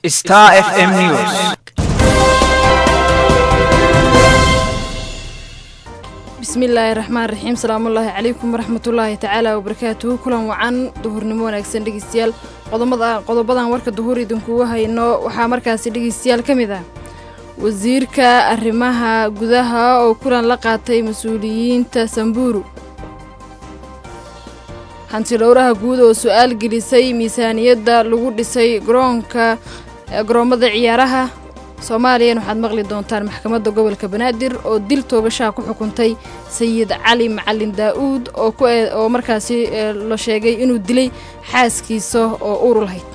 Star FM News. bismillaahi raxmaan raxiim salaamullaahi calaykum waraxmatullaahi tacaala wabarakaatuhu kulan wacan duhurnimo wanaagsan dhegeystayaal qodobada qodobadan warka duhur idinkugu hayno waxaa markaasi dhegeystayaal ka mid ah wasiirka arrimaha gudaha oo kulan la qaatay mas-uuliyiinta samburu hanti dhowraha guud oo su-aal gelisay miisaaniyadda lagu dhisay garoonka garoommada ciyaaraha soomaaliyan waxaad maqli doontaan maxkamadda gobolka banaadir oo dil toogashaha ku xukuntay sayid cali macalin daa'uud oo oo markaasi la sheegay inuu dilay xaaskiisa oo uur lahayd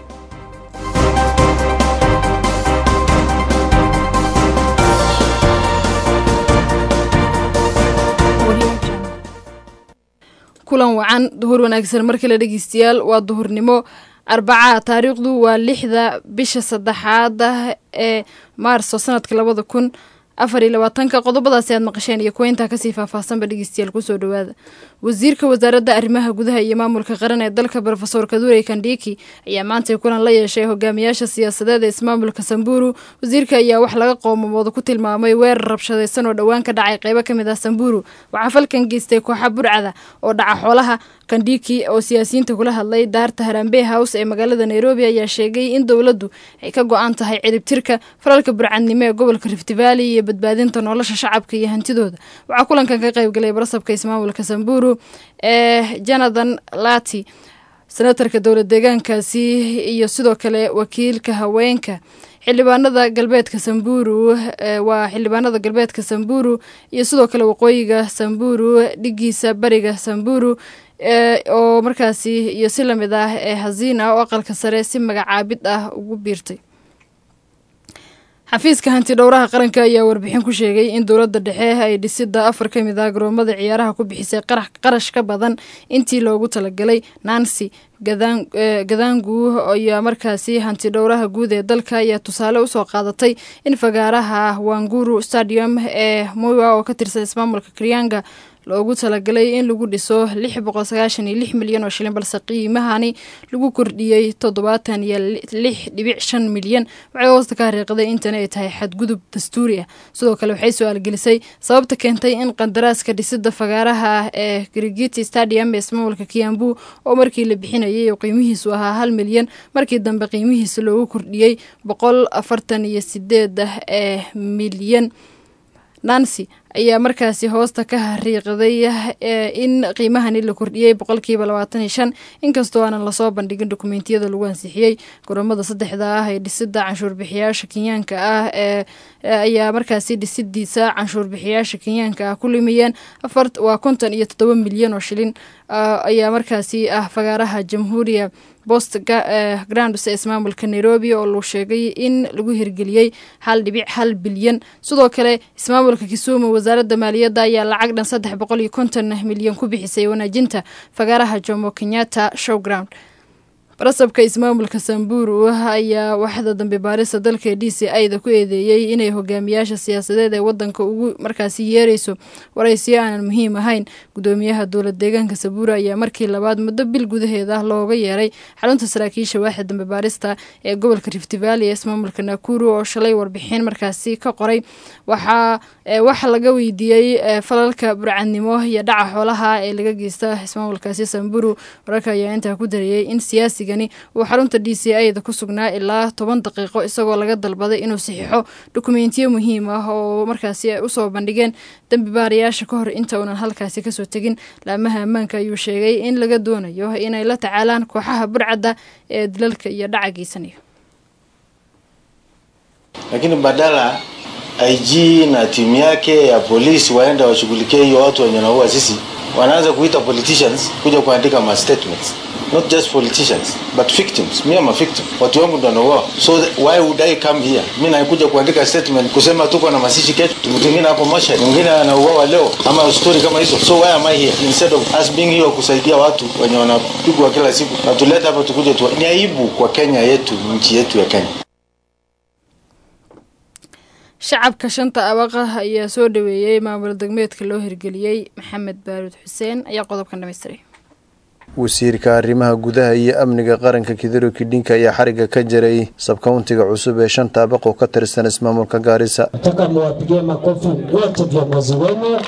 kulan wacan duhur wanaagsan mar kale dhegeystayaal waa duhurnimo arbaca taariikhdu waa lixda bisha saddexaada ee maarso sanadka labada kun afar iyo labaatanka qodobadaasi aad maqasheen iyo kuweyntaa kasii faahfaahsanba dhegeystayaal kusoo dhawaada wasiirka wasaaradda arrimaha gudaha iyo maamulka qaran ee dalka rofesor kadurey kandhiki ayaa maantay kulan la yeeshay hogaamiyaasha siyaasadeed ee ismaamulka samburu wasiirka ayaa wax laga qoomamooda ku tilmaamay weerar rabshadaysan oo dhowaan ka dhacay qeybo ka mid ah samburu waxaa falkan geystay kooxa burcada oo dhaca xoolaha kandhiki oo siyaasiyiinta kula hadlay daarta harambe house ee magaalada nairobi ayaa sheegay in dowladdu ay ka go-an tahay ciribtirka falalka burcadnimo ee gobolka rift valley iyo badbaadinta nolosha shacabka iyo hantidooda waxaa kulankan ka qayb galay barasabka ismaamulka samburu ee jonathan lati senatarka dowlad deegaankaasi iyo sidoo kale wakiilka haweenka xildhibaanada galbeedka samburu waa xildhibaanada galbeedka samburu iyo sidoo kale waqooyiga samburu dhigiisa bariga samburu oo markaasi iyo si lamid ah ee hasiin ah oo aqalka sare si magacaabid ah ugu biirtay xafiiska hanti dhowraha qaranka ayaa warbixin ku sheegay in dowladda dhexe ay dhisida afar ka mid ah garoomada ciyaaraha ku bixisay qarash ka badan intii loogu talagalay nancy gadaangu ayaa markaasi hanti dhowraha guud ee dalka ayaa tusaale usoo qaadatay in fagaaraha wanguru stadium ee mowa oo ka tirsan ismaamulka krianga loogu talagalay in lagu dhiso lix boqol sagaashan iyo lix milyan oo shilin balse qiimahani lagu kordhiyey toddobaatan iyo lix dhibic shan milyan waxay hoosta ka hariiqday intani ay tahay xadgudub dastuuri ah sidoo kale waxay su-aal gelisay sababta keentay in qandaraaska dhisida fagaaraha ah ee grigiti stadium ee ismaamulka kiambu oo markii la bixinayay oo qiimihiisu ahaa hal milyan markii dambe qiimihiisa loogu kordhiyey boqol afartan iyo sideed ee milyan nancy ayaa markaasi hoosta ka hariiqday in qiimahani la kordhiyey boqolkiiba labaatan iyo shan inkastoo aanan lasoo bandhigin dokumentiyada lagu ansixiyey garoomada saddexda ah ee dhisida canshuurbixiyaasha kenyaanka ah ee ayaa markaasi dhisidiisa canshuurbixiyaasha kenyaanka ah ku lumiyeen waa konton iyo toddoba milyan oo shilin ayaa markaasi ah fagaaraha jamhuuriya bost grands ee ismaamulka nairobi oo luu sheegay in lagu hirgeliyey hal dhibic hal bilyan sidoo kale ismaamulka kisumu wasaaradda maaliyadda ayaa lacag dhan saddex boqol iyo konton milyan ku bixisay wanaajinta fagaaraha jomo kenyatta showground barasabka ismaamulka samburu ayaa waxda dambe baarista dalka d c ida ku eedeeyey inay hogaamiyaasha siyaasadeed ee wadanka ugu markaasi yeerayso waraysiyo aanan muhiim ahayn gudoomiyaha dowlad deegaanka samburu ayaa markii labaad muddo bil gudaheeda looga yeeray xarunta saraakiisha waaxda dambe baarista ee gobolka rift valley ee ismaamulka nakuru oo shalay warbixin markaasi ka qoray waxaa waxa laga weydiiyey falalka burcadnimo iyo dhaca xoolaha ee laga geysta ismaamulkaasi samburu wararka ayaa intaa ku darayey in siyaasi uu xarunta d c a da ku sugnaa ilaa toban daqiiqo isagoo laga dalbaday inuu saxiixo dokumentiyo muhiim ah oo markaasi ay usoo bandhigeen dembi baarayaasha ka hor inta uunan halkaasi kasoo tegin laamaha ammaanka ayuu sheegay in laga doonayo inay la tacaalaan kooxaha burcadda ee dilalka iyo dhaca geysanayo lakini badala IG na timu yake ya polisi waende washughulikie hiyo watu wenye wanaua sisi, wanaanza kuita politicians kuja kuandika ma statements not just politicians but victims. Me am a victim, watu wangu ndo wanauawa, so why would I come here? Mi nakuja kuandika statement kusema tuko na masishi kesho, mtu mwingine hapo Moshi, mwingine anauawa leo, ama story kama hizo. So why am I here instead of us being here kusaidia watu wenye wanapigwa kila siku, na tuleta hapa tukuje tu. Ni aibu kwa Kenya yetu, nchi yetu ya Kenya. shacabka shanta abaqah ayaa soo dhaweeyey maamul degmeedka loo hirgeliyey maxamed baaruud xuseen ayaa qodobkan dhamaystiray wasiirka arrimaha gudaha iyo amniga qaranka kidero kidhinka ayaa xariga ka jaray sabkauntiga cusub ee shanta abaq oo ka tirsan ismaamulka gaarisa nataka muwapigie makofi wote viongozi wenu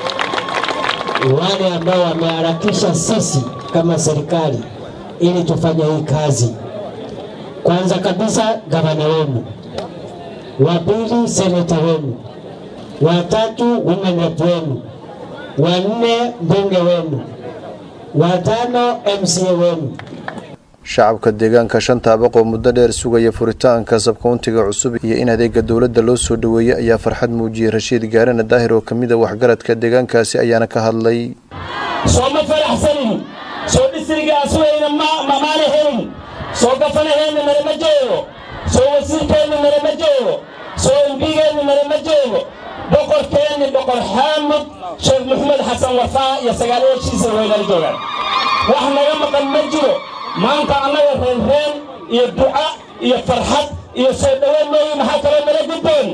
wale ambao wameharakisha sisi kama serikali ili tufanye hii kazi. Kwanza kabisa gavana wenu, wa pili seneta wenu, wa tatu women rep wenu, wa nne mbunge wenu, wa tano MCA wenu. shacabka deegaanka shanta abaq oo muddo dheer sugaya furitaanka sabkauntiga cusub iyo in adeega dowladda loo soo dhoweeyey ayaa farxad muujiyey rashiid gaarana daahir oo kamid a waxgaradka deegaankaasi ayaana ka hadlay sooma faraxsanin soo dhisrigaasweyna maana helin soo gafanaheenna nalama joogo soo wasiirkeenna nalama joogo soo embigeenna nalama joogo boqorkeenni boqor xaamud sheekh maxamed xasan wafaa iyo sagaalayaashiisa waynala joogaan wax naga maqan ma jiro maanta annaga reenreen iyo duca iyo farxad iyo soo dhoweyn mooyi maxaa kaloo nala gudboon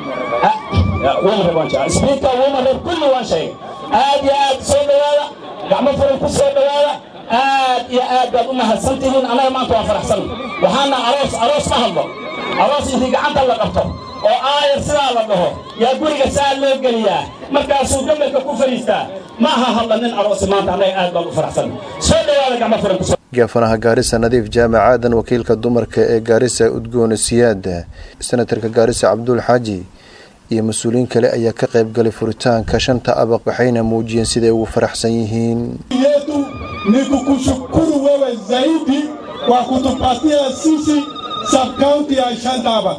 sbiika wumareer kulli waan sheegay aad iyo aad soo dhowaada gacmo furan ku soo dhowaada aad iyo aad baad u mahadsan tihiin annaga maanta waan faraxsan waxaana aroos aroos ma hadlo aroos intii gacanta la qabto oo aayar sidaa la dhaho yaa guriga saa loo geliyaa markaasuu gabalka ku fadhiistaa ma aha hadla nin aroosi maanta annaga aad baan u faraxsan soo dhowaada gacmo furan ku gaafanaha gaarisa nadiif jaamac aadan wakiilka dumarka ee gaarisa udgoone siyaad senatarka gaarisa cabduul xaaji iyo mas-uuliyiin kale ayaa ka qayb galay furitaanka shanta abaq waxayna muujiyeen siday ugu faraxsan yihiin yetu ni kukushukuru wewe zaidi kwa kutupatia sisi subkaunti ya Shantaba.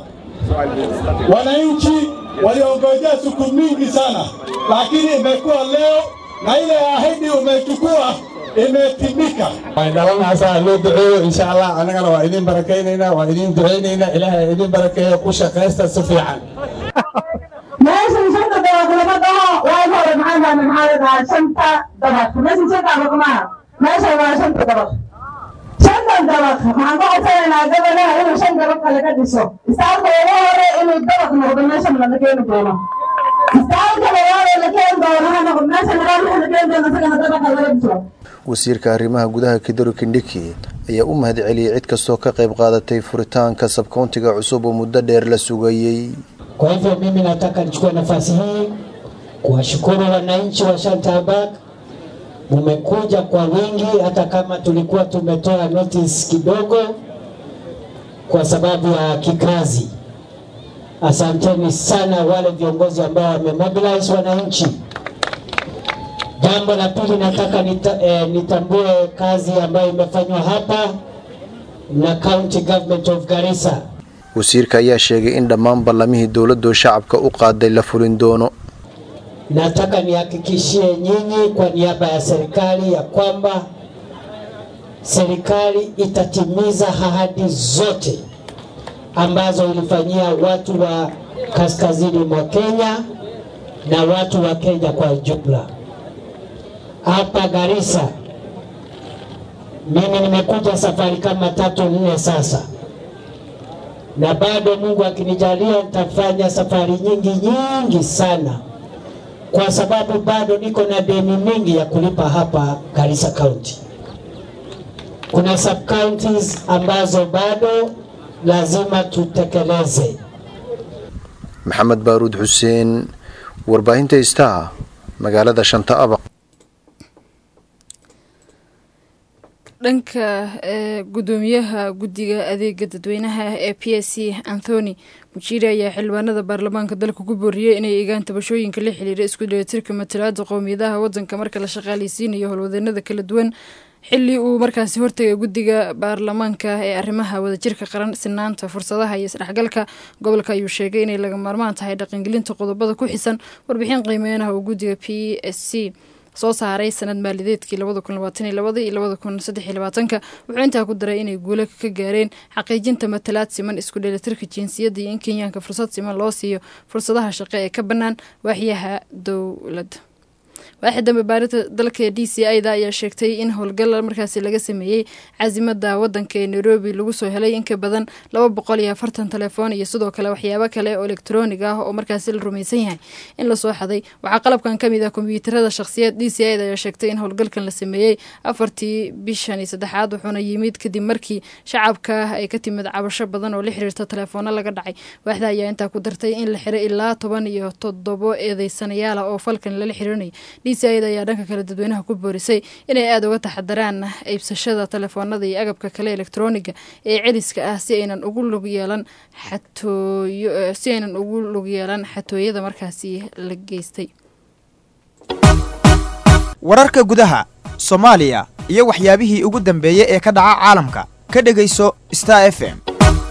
Wananchi waliongojea siku mingi sana, lakini imekuwa leo na ile ahadi umechukua imetimika. dhalanaasaa loo duceeyo insha allah annagana waa idin barakaynaynaa waa idin ducaynaynaa ilaahay idin barakeeyo ku shaqaysta si fiican meeshan shanta dabaq lama dhaho waa hore maxaa dhahay maxaa la dhahaa shanta dabaq meeshan shanta dabaq maaha meeshan waa shanta dabaq shantan dabaq maxaan ka codsanaynaa gabadhaha inuu shan dabaq kale ka dhiso istaalka ugu hore inuu dabaq noqdo meeshan lama keeni doono istaalka labaad ee la keeni doono ha noqdo meeshan labaad waxa la keeni doono isagana dabaqa laga dhiso wasiirka arrimaha gudaha kidaro kindhiki ayaa u mahad celiyey cid kastoo ka qayb qaadatay furitaanka sabkauntiga cusub oo muddo dheer la sugayey Kwa hivyo mimi nataka nichukue nafasi hii kuwashukuru wananchi wa Shantabak, mumekuja kwa wingi, hata kama tulikuwa tumetoa notice kidogo kwa sababu ya kikazi. Asanteni sana wale viongozi ambao wamemobilize wananchi. Jambo la pili nataka nita, eh, nitambue kazi ambayo imefanywa hapa na County Government of Garissa. wasiirka ayaa sheegay in dhammaan ballamihii dowladdu shacabka u qaaday la fulin doono Nataka nihakikishie nyinyi kwa niaba ya serikali ya kwamba serikali itatimiza ahadi zote ambazo ilifanyia watu wa kaskazini mwa Kenya na watu wa Kenya kwa jumla. Hapa Garissa, mimi nimekuja safari kama tatu nne sasa, na bado Mungu akinijalia nitafanya safari nyingi nyingi sana kwa sababu bado niko na deni mingi ya kulipa hapa Garissa County. Kuna sub counties ambazo bado lazima tutekeleze. maxamed baaruud xuseen warbaahinta istaa magaalada shanta abaq dhanka ee gudoomiyaha guddiga adeega dadweynaha ee p s c anthony mujiri ayaa xildhibaanada baarlamaanka dalka ku booriyey inay eegaan tabashooyinka la xiriira isku dheelitirka matalaada qowmiyadaha wadanka marka la shaqaaleysiinayo howlwadeenada kala duwan xili uu markaasi hortagay guddiga baarlamaanka ee arrimaha wadajirka qaran sinaanta fursadaha iyo isdhexgalka gobolka ayuu sheegay inay laga maarmaan tahay dhaqangelinta qodobada ku xisan warbixin qiimeynaha uu guddiga p s c soo saaray sanad maalideedkii labada kun labaatan iyo labada iyo labada kun saddex iyo labaatanka wuxuu intaa ku daray inay guulo ka gaareen xaqiijinta matalaad siman isku dheelitirka jinsiyadda iyo in kenyaanka fursad siman loo siiyo fursadaha shaqo ee ka bannaan waaxyaha dowladda waaxid dambe baarinta dalka d c i da ayaa sheegtay in howlgal markaasi laga sameeyey caasimada wadanka ee nairobi lagu soo helay in ka badan laba boqol iyo afartan telefoon iyo sidoo kale waxyaabo kale oo elektroonig ah oo markaasi la rumaysan yahay in lasoo xaday waxaa qalabkan kamid ah kombiyuutarada shakhsiyaed d c i da ayaa sheegtay in howlgalkan la sameeyey afartii bishan iyo saddexaad wuxuuna yimid kadib markii shacabka ay ka timid cabasho badan oo la xiriirta teleefoono laga dhacay waaxda ayaa intaa ku dartay in la xiray ilaa toban iyo toddobo eedeysanayaal ah oo falkan lala xiriirinaya d c i da ayaa dhanka kale dadweynaha ku boorisay inay aada uga taxadaraan iibsashada telefoonada iyo agabka kale elektrooniga ee celiska ah si aynan ugu lug yeelan xatooyo si aynan ugu lug yeelan xatooyada markaasi la geystay wararka gudaha soomaaliya iyo waxyaabihii ugu dambeeyey ee ka dhaca caalamka ka dhegayso star f m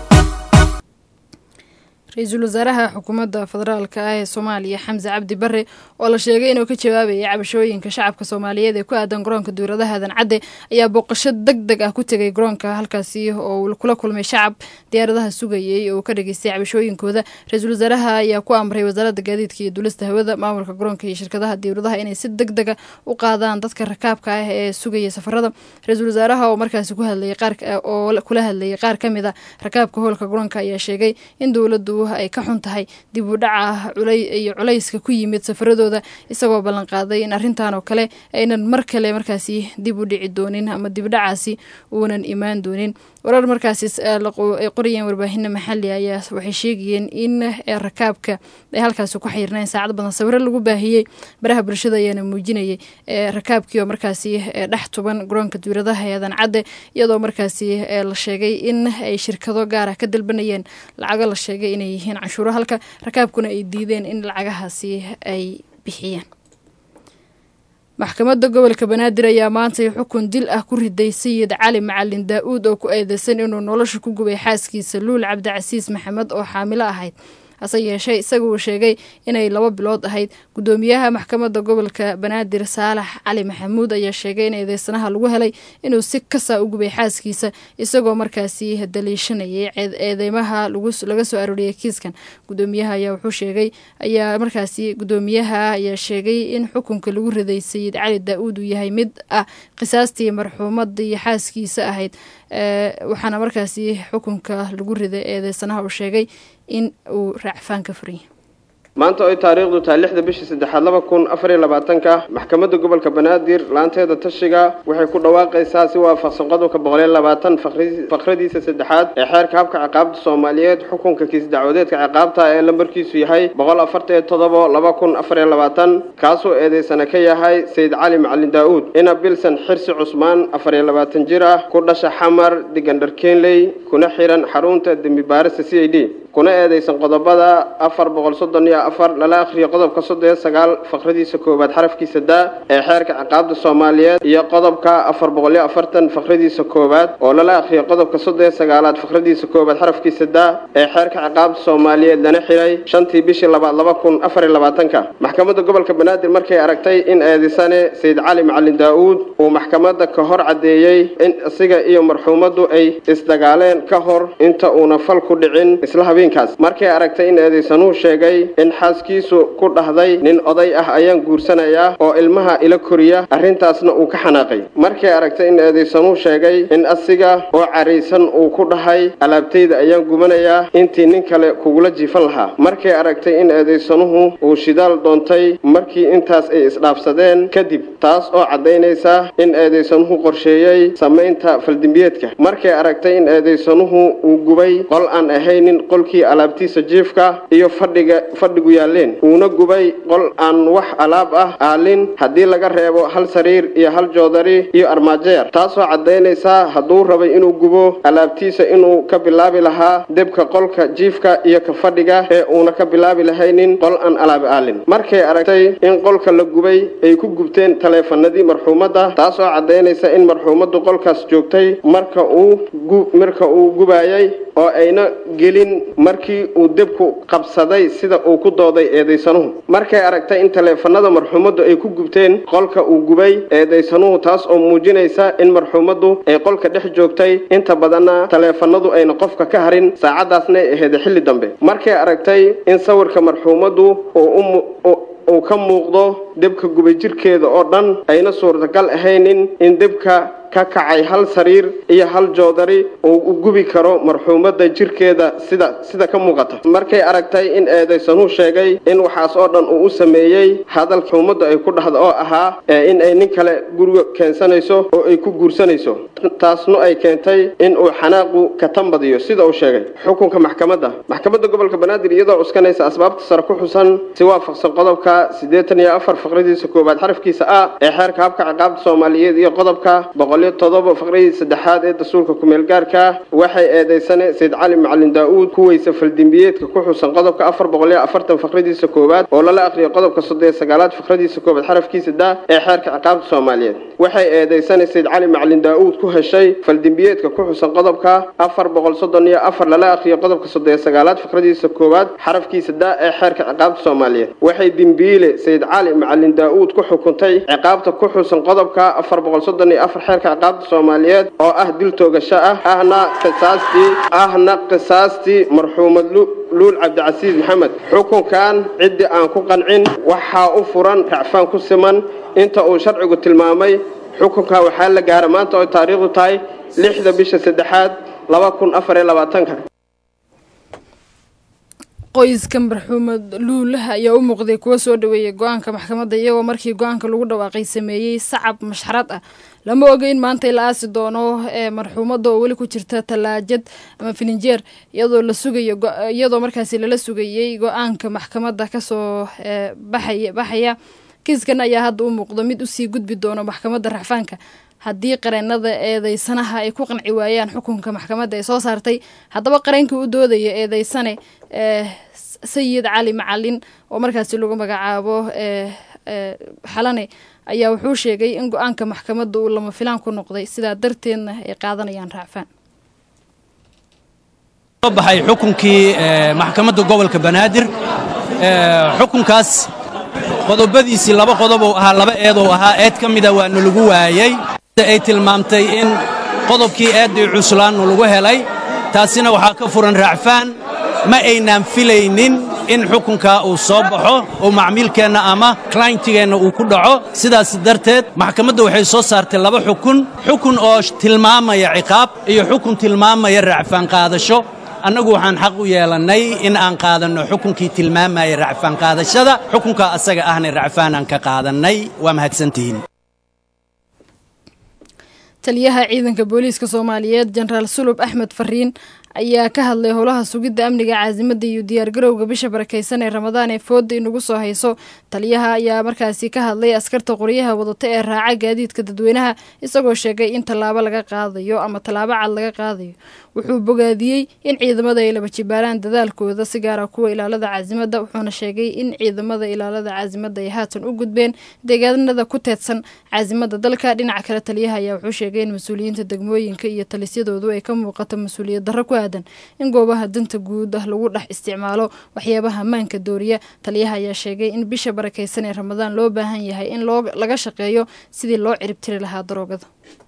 ra-iisul wasaaraha xukuumadda federaalka ah ee soomaaliya xamse cabdi bare oo la sheegay inuu ka jawaabayay cabashooyinka shacabka soomaaliyeed ee ku aadan garoonka duuradaha aadan cadde ayaa booqasho deg deg ah ku tegay garoonka halkaasi oo uu kula kulmay shacab diyaaradaha sugayay oo ka dhageystay cabashooyinkooda ra-iisul wasaaraha ayaa ku amray wasaaradda gaadiidka iyo duulista hawada maamulka garoonka iyo shirkadaha diyaaradaha inay si deg dega u qaadaan dadka rakaabka ah ee sugaya safarada ra-iisul wasaaraha oo markaasi ku hadlayay qaar oo kula hadlayay qaar ka mid a rakaabka howlka garoonka ayaa sheegay in dowladdu ay ka xun tahay dib u dhaca iyo culayska ku yimid safaradooda isagoo ballanqaaday in arrintan oo kale aynan mar kale markaasi dib u dhici doonin ama dibdhacaasi uunan imaan doonin warar markaasi ay qorayeen warbaahina maxali ayaa waxay sheegayeen in rakaabka ay halkaasi ku xayirnayn saacad badan sawiro lagu baahiyey baraha bulshada ayaana muujinayay rakaabkii oo markaasi dhex tuban garoonka duuradaha eedan cadde iyadoo markaasi la sheegay in ay shirkado gaar ah ka dalbanayeen lacago la sheegay inay yihiin canshuuro halka rakaabkuna ay diideen in lacagahaasi ay bixiyaan maxkamadda gobolka banaadir ayaa maantay xukun dil ah ku riday sayid cali macalin daa-uud oo ku eedeysan inuu nolosha ku gubay xaaskiisa luul cabdicasiis maxamed oo xaamilo ahayd hase yeeshee isaga uu sheegay inay laba bilood ahayd gudoomiyaha maxkamadda gobolka banaadir saalax cali maxamuud ayaa sheegay in eedeysanaha lagu helay inuu si kasa u gubay xaaskiisa isagoo markaasi daliishanayay eedeymaha laga soo arooriyay kiiskan gudoomiyaha ayaa wuxuu sheegay ayaa markaasi gudoomiyaha ayaa sheegay in xukunka lagu riday sayid cali daa-uud uu yahay mid ah qisaastii marxuumadii xaaskiisa ahayd waxaana markaasi xukunka lagu riday eedeysanaha uu sheegay in uu raacfaan ka furan yahay maanta oo ay taariikhdu tahay lixda bishii saddexaad laba kun afar iyo labaatanka maxkamadda gobolka banaadir laanteeda tashiga waxay ku dhawaaqaysaa si waafaqsan qodobka boqol iyo labaatan fakradiisa saddexaad ee xeerka habka ciqaabta soomaaliyeed xukunka kiis dacwadeedka ciqaabta ee lambarkiisu yahay boqol afartan iyo toddobo laba kun afar iyo labaatan kaasoo eedeysana ka yahay sayid cali macalin daa-uud ina bilsan xirsi cusmaan afar iyo labaatan jir ah ku dhasha xamar digandhar kenley kuna xiran xarunta dembi baarista c i d kuna eedeysan qodobada afar boqol soddon iyo afar lala akhriyo qodobka soddon iyo sagaal fakradiisa koowaad xarafkiisa daa ee xeerka ciqaabta soomaaliyeed iyo qodobka afar boqol iyo afartan fakradiisa koowaad oo lala akhriyo qodobka soddon iyo sagaalaad fakradiisa koowaad xarafkiisa daa ee xeerka ciqaabta soomaaliyeed lana xiray shantii bishii labaad laba kun afar iyo labaatanka maxkamadda gobolka banaadir markay aragtay in eedeysane sayid cali macalin daa-uud uu maxkamadda ka hor caddeeyey in isaga iyo marxuumaddu ay isdagaaleen ka hor inta uuna fal ku dhicin isla habeenkaas markay aragtay in eedeysanuhu sheegay in xaaskiisu ku dhahday nin oday ah ayaan guursanayaa oo ilmaha ila koriya arrintaasna uu ka xanaaqay markay aragtay in eedeysanuhu sheegay in asiga oo caraysan uu ku dhahay alaabtayda ayaan gubanayaa intii nin kale kugula jiifan lahaa markay aragtay in eedeysanuhu uu shidaal doontay markii intaas ay isdhaafsadeen kadib taas oo caddaynaysa in eedeysanuhu qorsheeyey samaynta faldimbiyeedka markay aragtay in eedeysanuhu uu gubay qol aan ahaynin qolkii alaabtiisa jiifka iyo fadhiga fadhigu yaaleen uuna gubay qol aan wax alaab ah aalin haddii laga reebo hal sariir iyo hal joodari iyo armaajeer taasoo caddaynaysa hadduu rabay inuu gubo alaabtiisa inuu ka bilaabi lahaa debka qolka jiifka iyo ka fadhiga ee uuna ka bilaabi lahaynin qol aan alaab aalin markay aragtay in qolka la gubay ay ku gubteen taleefanadii marxuumadda taasoo caddaynaysa in marxuumaddu qolkaas joogtay marka uu marka uu gubayay oo ayna gelin markii uu debku qabsaday sida uu ku dooday eedeysanuhu markay aragtay in taleefanada marxuumaddu ay ku gubteen qolka uu gubay eedeysanuhu taas oo muujinaysa in marxuumaddu ay qolka dhex joogtay inta badanna taleefanadu ayna qofka ka harin saacadaasna ay aheyd xilli dambe markay aragtay in sawirka marxuumaddu uu ka muuqdo debka gubay jirkeeda oo dhan ayna suurtagal ahaynin in debka ka kacay hal sariir iyo hal joodari uu u gubi karo marxuumadda jirkeeda sida sida ka muuqata markay aragtay in eedaysanuu sheegay in waxaas oo dhan uu u sameeyey hadal xuumadda ay ku dhahda oo ahaa in ay nin kale guriga keensanayso oo ay ku guursanayso taasna ay keentay in uu xanaaqu ka tambadiyo sida uu sheegay xukunka maxkamadda maxkamadda gobolka banaadir iyadoo cuskanaysa asbaabta sare ku xusan si waafaqsan qodobka siddeetan iyo afar faqradiisa koowaad xarafkiisa a ee xeerka habka ciqaabta soomaaliyeed iyo qodobka boqol todoba faqradii saddexaad ee dastuurka kumeel gaarka waxay eedeysane sayid cali macalin daa-uud ku weysa faldembiyeedka ku xusan qodobka afar boqol iyo afartan faqradiisa koowaad oo lala aqriyo qodobka soddon iyo sagaalaad faqradiisa koowaad xarafkiisa da ee xeerka ciqaabta soomaaliyeed waxay eedeysane sayid cali macalin daa-uud ku heshay faldembiyeedka ku xusan qodobka afar boqol soddon iyo afar lala aqriyo qodobka soddon iyo sagaalaad faqradiisa koowaad xarafkiisa da ee xeerka ciqaabta soomaaliyeed waxay dembiile sayid cali macalin daa-uud ku xukuntay ciqaabta ku xusan qodobka afar boqol soddon iyo afar xeerka ciqaabta soomaaliyeed oo ah dil toogasho ah ahna qisaastii ahna qisaastii marxuumad luul cabdicasiis maxamed xukunkan ciddii aan ku qancin waxaa u furan racfaan ku siman inta uu sharcigu tilmaamay xukunka waxaa la gaara maanta oo taariikhdu tahay lixda bisha saddexaad laba kun afar iyo labaatanka qoyska marxuumad luulaha ayaa u muuqday kuwa soo dhaweeyay go-aanka maxkamadda iyagoo markii go-aanka lagu dhawaaqay sameeyey sacab mashxarad ah lama oga in maanta la aasi doono ee marxuumadda oo weli ku jirta tallaajad ama filinjeer iyadoo la sugayo iyadoo markaasi lala sugayey go-aanka maxkamadda kasoo baxay baxaya kiiskan ayaa hadda u muuqdo mid usii gudbi doono maxkamadda racfaanka haddii qareenada eedeysanaha ay ku qanci waayaan xukunka maxkamadda ee soo saartay haddaba qareenkii u doodaya eedeysane sayid cali macalin oo markaasi lagu magacaabo xalane ayaa wuxuu sheegay in go-aanka maxkamadda uu lama filaan ku noqday sidaa darteedna ay qaadanayaan raacfaan soo baxay xukunkii maxkamadda gobolka banaadir xukunkaas qodobadiisii laba qodob uu ahaa laba eedou ahaa eed ka mida waa nalagu waayey ay tilmaamtay in qodobkii eeddii cuslaannu lagu helay taasina waxaa ka furan raacfaan ma aynaan filaynin in xukunkaa uu soo baxo oo macmiilkeenna ama klayntigeenna uu ku dhaco sidaas darteed maxkamadda waxay soo saartay laba xukun xukun oo tilmaamaya ciqaab iyo xukun tilmaamaya raacfaan qaadasho annagu waxaan xaq u yeelannay in aan qaadanno xukunkii tilmaamaya racfaan qaadashada xukunkaa asaga ahna racfaanaan ka qaadannay waa mahadsantihiin taliyaha ciidanka booliiska soomaaliyeed jenaraal sulub axmed fariin ayaa ka hadlay howlaha sugidda amniga caasimada iyo diyaargarowga bisha barakeysan ee ramadaan ee fooda inugu soo hayso taliyaha ayaa markaasi ka hadlay askarta qoryaha wadata ee raaca gaadiidka dadweynaha isagoo sheegay in tallaabo laga qaadayo ama tallaabo cad laga qaadayo wuxuu bogaadiyey in ciidamada ay laba jibaaraan dadaalkooda si gaara kuwa ilaalada caasimada wuxuuna sheegay in ciidamada ilaalada caasimada ay haatan u gudbeen deegaanada ku teedsan caasimada dalka dhinaca kale taliyaha ayaa wuxuu sheegay in mas-uuliyiinta degmooyinka iyo talisyadoodu ay ka muuqato mas-uuliyad darro ku aadan in goobaha danta guud ah lagu dhex isticmaalo waxyaabaha maanka dooriya taliyaha ayaa sheegay in bisha barakeysan ee ramadaan loo baahan yahay in loo laga shaqeeyo sidii loo ciribtiri lahaa daroogada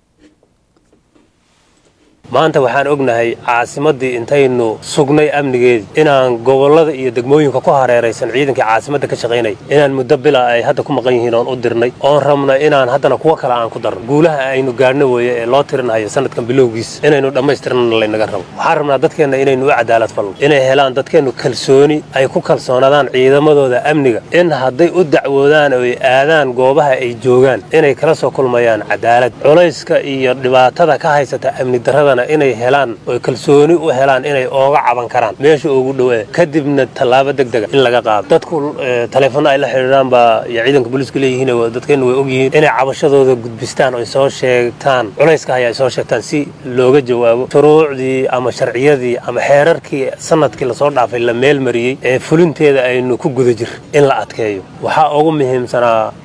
maanta waxaan ognahay caasimaddii intaynu sugnay amnigeedii inaan gobollada iyo degmooyinka ku hareeraysan ciidankii caasimadda ka shaqaynay inaan muddo bila ay hadda ku maqan yihiin oon u dirnay oon rabna inaan haddana kuwo kale aan ku darno guulaha aynu gaadhno weeye ee loo tirinayo sanadkan bilowgiis inaynu dhammaystirnana laynaga rabo waxaan rabnaa dadkeenna inaynu u cadaalad falno inay helaan dadkeennu kalsooni ay ku kalsoonaadaan ciidamadooda amniga in hadday u dacwoodaan oo ay aadaan goobaha ay joogaan inay kala soo kulmayaan cadaalad culayska iyo dhibaatada ka haysata amni darradana inay helaan oy kalsooni u helaan inay ooga caban karaan meesha ugu dhowee kadibna tallaabo degdega in laga qaado dadku taleefanno ay la xidhiidhaan baa iyo ciidanka booliiska leeyihiin dadkeennu way ogyihiin inay cabashadooda gudbistaan oy soo sheegtaan culayska haya ay soo sheegtaan si looga jawaabo shuruucdii ama sharciyadii ama xeerarkii sanadkii lasoo dhaafay la meel mariyey ee fulinteeda aynu ku guda jir in la adkeeyo waxaa ugu muhiimsanaa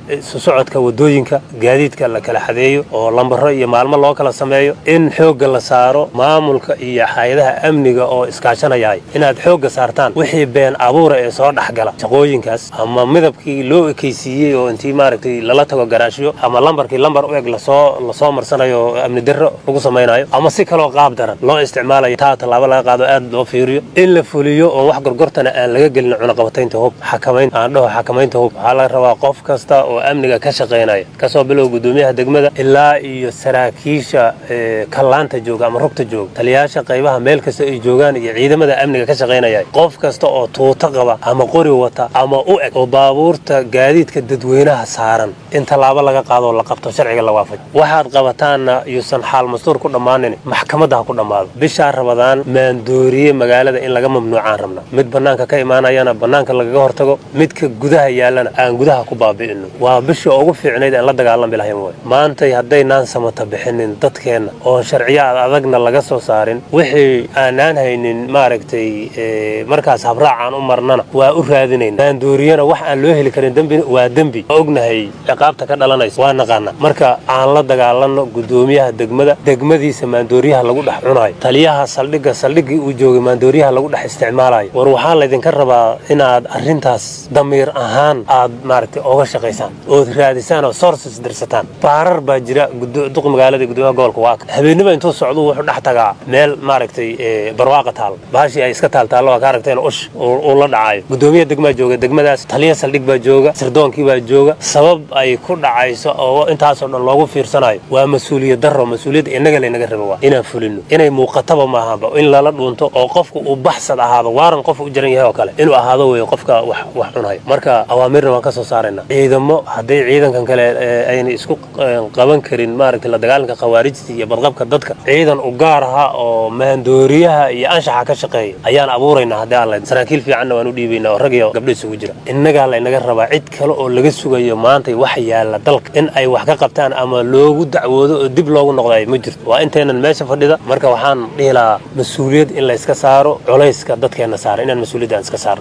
isu socodka wadooyinka gaadiidka la kala xadeeyo oo lambaro iyo maalmo loo kala sameeyo in xoogga la saaro maamulka iyo hay-adaha amniga oo iskaashanayahay inaad xoogga saartaan wixii been abuura ee soo dhexgala shaqooyinkaas ama midabkii loo ekaysiiyey oo intii maaragtay lala tago garaashyo ama lambarkii lambar u eg lasoo lasoo marsanayo oo amni darro lagu samaynayo ama si kaloo qaab daran loo isticmaalayo taa tallaabo laga qaado aad loo fiiriyo in la fuliyo oo wax gorgortana aan laga gelin cunaqabataynta hub xakamayn aan dhaho xakamaynta hub waxaa laga rabaa qof kasta oo amniga ka shaqaynaya kasoo bilow gudoomiyaha degmada ilaa iyo saraakiisha kallaanta jooga ama rugta jooga taliyayaasha qaybaha meel kasta ay joogaan iyo ciidamada amniga ka shaqaynaya qof kasta oo tuuto qaba ama qori wata ama u eg oo baabuurta gaadiidka dadweynaha saaran in tallaabo laga qaado oo la qabto sharciga la waafaj waxaad qabataanna yuusan xaal mastuur ku dhammaanin maxkamadda ha ku dhammaado bishaa rabadaan maandooriye magaalada in laga mamnuucaan rabna mid bannaanka ka imaanayana bannaanka lagaga hortago midka gudaha yaallana aan gudaha ku baabi'ino waa bisha ugu fiicnayd aan la dagaalami lahayn way maantay haddaynaan samata bixinin dadkeenna oo sharciyaad adagna laga soo saarin wixii aanaan haynin maaragtay markaas habraacaan u marnana waa u raadinayna maandooriyana wax aan loo heli karin dembi waa dembi waa ognahay ciqaabta ka dhalanaysa waa naqaana marka aan la dagaalanno gudoomiyaha degmada degmadiisa maandooriyaha lagu dhex cunayo taliyaha saldhigga saldhiggii uu joogay maandooriyaha lagu dhex isticmaalayo war waxaa laydinka rabaa inaad arrintaas damiir ahaan aad maaragtay oga shaqaysaan ood raadisaan oo sources dirsataan baarar baa jira duq magaalada gudoomiyaha gobolka waaka habeenimo intuu socdo wuxuu dhex tagaa meel maaragtay barwaaqa taal bahashii ay iska taaltaallo waa ka aragteen ush uu la dhacayo gudoomiyaha degmaa jooga degmadaas taliya saldhig baa jooga sirdoonkii baa jooga sabab ay ku dhacayso oo intaasoo dhan loogu fiirsanayo waa mas-uuliyad darro mas-uuliyadda innaga laynaga raba waa inaan fulino inay muuqataba maahanba in lala dhuunto oo qofku uu baxsad ahaado waaran qof u jiran yahay oo kale inuu ahaado weeye qofka wax wax cunaya marka awaamirna waan ka soo saaraynaa ciidamo hadday ciidankan kale ayna isku qaban karin maaragtay la dagaalanka khawaarijta iyo badqabka dadka ciidan u gaar aha oo maandooriyaha iyo anshaxa ka shaqeeya ayaan abuuraynaa haddii aan lahayd saraakiil fiicanna waan u dhiibaynaa oo rag iyo gabdho isugu jira innagaa laynaga rabaa cid kale oo laga sugayo maantay wax yaalla dalka in ay wax ka qabtaan ama loogu dacwoodo oo dib loogu noqdayo ma jirto waa intaynan meesha fadhida marka waxaan dhihi lahaa mas-uuliyad in layska saaro culayska dadkeenna saara inaan mas-uuliyadda aan iska saarno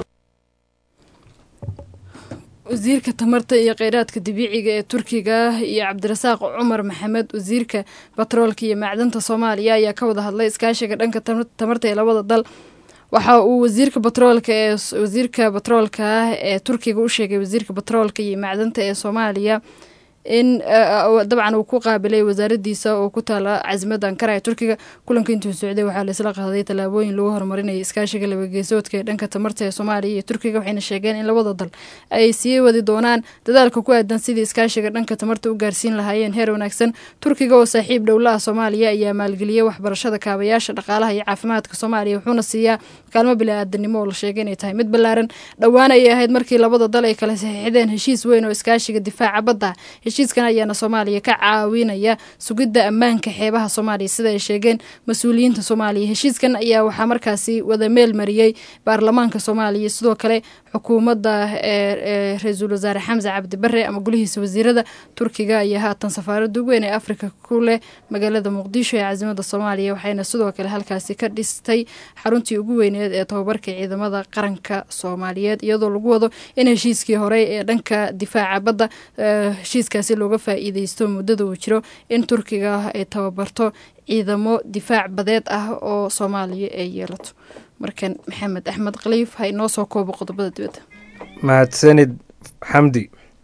wasiirka tamarta iyo kheyraadka dabiiciga ee turkiga iyo cabdirasaaq cumar maxamed wasiirka batroolka iyo macdanta soomaaliya ayaa ka wada hadlay iskaashiga dhanka tamarta ee labada dal waxa uu wasiirka batroolka ee wasiirka batroolka ah ee turkiga u sheegay wasiirka batroolka iyo macdanta ee soomaaliya in dabcan uu ku qaabilay wasaaradiisa oo ku taala casimada ankara ee turkiga kulanka intuu socday waxaa laisla qaaday tallaabooyin lagu horumarinaya iskaashiga labageesoodka ee dhanka tamarta ee soomaaliya iyo turkiga waxayna sheegeen in labada dal ay sii wadi doonaan dadaalka ku aadan sidii iskaashiga dhanka tamarta u gaarsiin lahaayeen heer wanaagsan turkiga oo saaxiib dhowlaha soomaaliya ayaa maalgeliyay waxbarashada kaabayaasha dhaqaalaha iyo caafimaadka soomaaliya wuxuuna siiyaa kaalmo bili-aadanimo oo la sheegay inay tahay mid ballaaran dhowaan ayay ahayd markii labada dal ay kala saxiixdeen heshiis weyn oo iskaashiga difaaca badda heshiiskan ayaana soomaaliya ka caawinaya sugidda ammaanka xeebaha soomaaliya sida ay sheegeen mas-uuliyiinta soomaaliya heshiiskan ayaa waxaa markaasi wada meel mariyey baarlamaanka soomaaliya sidoo kale xukuumadda ee ra-iisul wasaare xamse cabdi bare ama gulihiisa wasiirada turkiga ayaa haatan safaarada ugu weyn ee afrika ku leh magaalada muqdisho ee caasimada soomaaliya waxayna sidoo kale halkaasi ka dhistay xaruntii ugu weyneed ee tababarka ciidamada qaranka soomaaliyeed iyadoo lagu wado in heshiiskii horey ee dhanka difaaca badda heshiiskaasi looga faa-iideysto muddada uu jiro in turkiga ay tababarto ciidamo difaac badeed ah oo soomaaliya ay yeelato markan maxamed axmed khaliif ha inoo soo koobo qodobada dibadda mahadsanid xamdi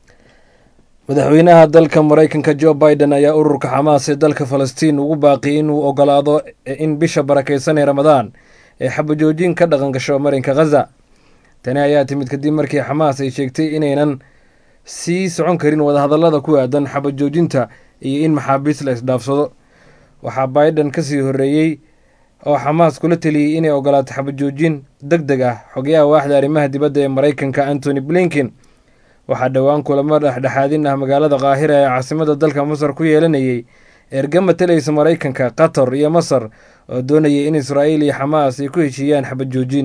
madaxweynaha dalka maraykanka jo biden ayaa ururka xamaas ee dalka falastiin ugu baaqiyay inuu ogolaado in bisha barakeysan ee ramadaan ee xabajoojin ka dhaqan gasho marinka khaza tani ayaa timid kadib markii xamaas ay sheegtay inaynan sii socon karin wadahadallada ku aadan xabajoojinta iyo in maxaabiis la isdhaafsado waxaa biden kasii horreeyey oo xamaas kula teliyey inay ogolaato xabajoojin deg deg ah xogayaha waaxda arrimaha dibadda ee maraykanka antony blinken waxaa dhowaan kulamo dhexdhexaadin ah magaalada kaahira ee caasimada dalka masar ku yeelanayay erga matalaysa maraykanka qatar iyo masar oo doonayay in israa'iil iyo xamaas ay ku heshiiyaan xabajoojin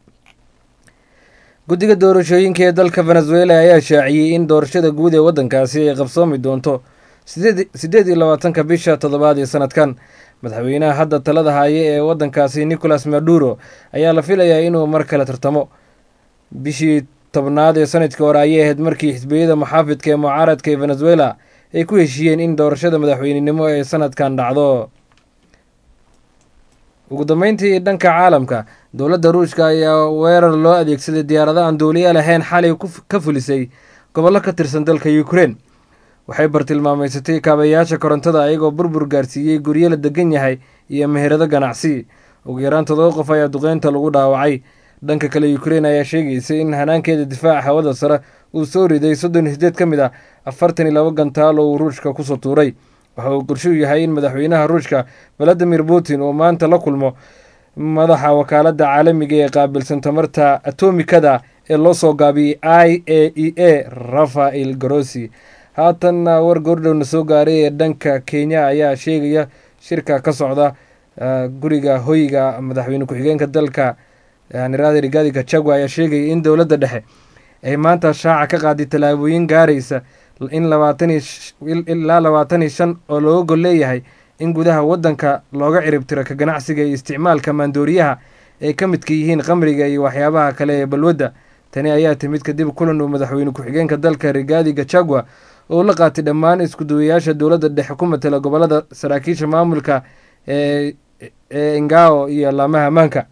guddiga doorashooyinka ee dalka venezuela ayaa shaaciyey in doorashada guud ee waddankaasi ay qabsoomi doonto siddeed iyo labaatanka bisha toddobaad ee sanadkan madaxweynaha hadda talada haaye ee waddankaasi nicolas maduro ayaa la filayaa inuu mar kale tartamo bishii tobnaad ee sanadkii hore ayay ahayd markii xisbiyada muxaafidka ee mucaaradka ee venezuela ay ku heshiiyeen in doorashada madaxweynenimo ee sanadkan dhacdo ugu dambeyntii dhanka caalamka dowladda ruushka ayaa weerar loo adeegsaday diyaarado aan duuliya lahayn xalay ka fulisay gobollo ka tirsan dalka ukrein waxay bartilmaameysatay kaabayaasha korontada ayagoo burbur gaarsiiyey guryo la degan yahay iyo meherado ganacsi ugu yaraan todoba qof ayaa duqeynta lagu dhaawacay dhanka kale ukrein ayaa sheegaysay in hanaankeeda difaaca hawada sare uu soo riday soddon iyo sideed ka mid ah afartan iyo laba gantaal oo uu ruushka kusoo tuuray waxa uu qorshuu yahay in madaxweynaha ruushka valadimir putin uu maanta la kulmo madaxa wakaaladda caalamiga ee qaabilsan tamarta atomikada ee loo soo gaabiyey i a e a rafael grossi haatanna war goordhowna soo gaaray ee dhanka kenya ayaa sheegaya shirka ka socda guriga hoyga madaxweyne ku-xigeenka dalka nirada rigaadi gachagua ayaa sheegaya in dowladda dhexe ay maanta shaaca ka qaaday tallaabooyin gaaraysa in ilaa labaatan iyo shan oo looga gol leeyahay in gudaha waddanka looga ciribtiro ka ganacsiga iyo isticmaalka maandooriyaha ay ka midka yihiin qamriga iyo waxyaabaha kale ee balwadda tani ayaa timid kadib kulan uu madaxweyne ku-xigeenka dalka rigaadi gachagua oo la qaatay dhammaan iskuduwayaasha dowladda dhexe ku matala gobolada saraakiisha maamulka ee ee ingao iyo laamaha ammaanka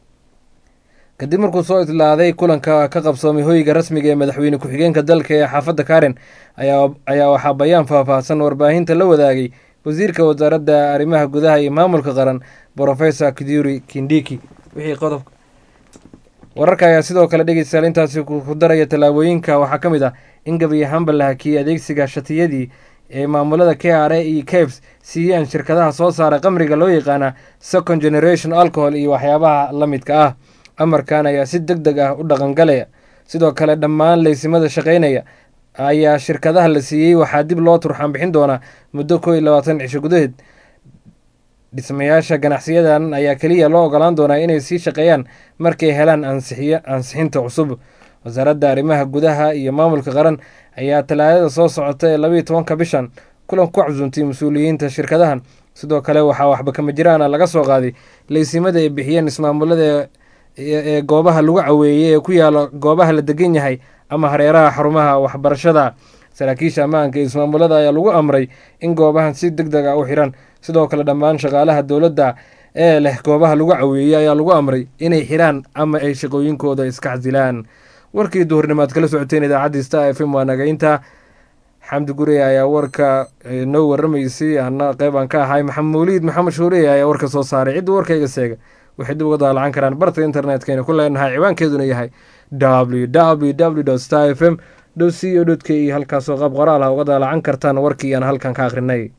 kadib markuu soo itlaaday kulanka ka qabsoomay hoyga rasmiga ee madaxweyne ku-xigeenka dalka ee xaafadda karen ayaa waxaa bayaan faahfaahsan warbaahinta la wadaagay wasiirka wasaaradda arrimaha gudaha iyo maamulka qaran brofesor kiduri kindiki wixii qodob wararka ayaa sidoo kale dhegeystayaal intaasi ku daraya tallaabooyinka waxaa ka mid ah in gabi ahaanba la hakiyey adeegsiga shatiyadii ee maamulada k r a iyo caves siiyeen shirkadaha soo saara qamriga loo yaqaana second generation alcohol iyo waxyaabaha la midka ah amarkan ayaa si deg deg ah u dhaqangalaya sidoo kale dhammaan leysimada shaqaynaya ayaa shirkadaha la siiyey waxaa dib loo turxaan bixin doonaa muddo koo iyo labaatan cisho gudaheed dhismayaasha ganacsiyadan ayaa keliya loo ogolaan doonaa inay sii shaqeeyaan markay helaan ansixiy ansixinta cusub wasaaradda arrimaha gudaha iyo maamulka qaran ayaa talaadada soo socota ee labayo tobanka bishan kulan ku casuuntay mas-uuliyiinta shirkadahan sidoo kale waxaa waxba kama jiraana laga soo qaaday leysimada ay bixiyeen ismaamulada ee goobaha lagu caweeyey ee ku yaala goobaha la degan yahay ama hareeraha xarumaha waxbarashada saraakiisha ammaanka ee ismaamulada ayaa lagu amray in goobahan si deg deg a u xiran sidoo kale dhammaan shaqaalaha dowladda ee leh goobaha lagu caweeyey ayaa lagu amray inay xiraan ama ay shaqooyinkooda iska xasilaan warkii duhurnimaad kala socoteen idaacadii star f m waa nagaynta xamdi gurey ayaa warka noo waramaysay ana qeyb aan ka ahay maxamed mawliid maxamed shuurey ayaa warka soo saaray cidda warkayga seega waxay dib uga daalacan karaan barta internetkayna ku leenahay ciwaankeeduna yahay w w w star f m dhow c o dot k iyo halkaasoo qaab qoraal ah uga daalacan kartaan warkii aan halkan ka akhrinay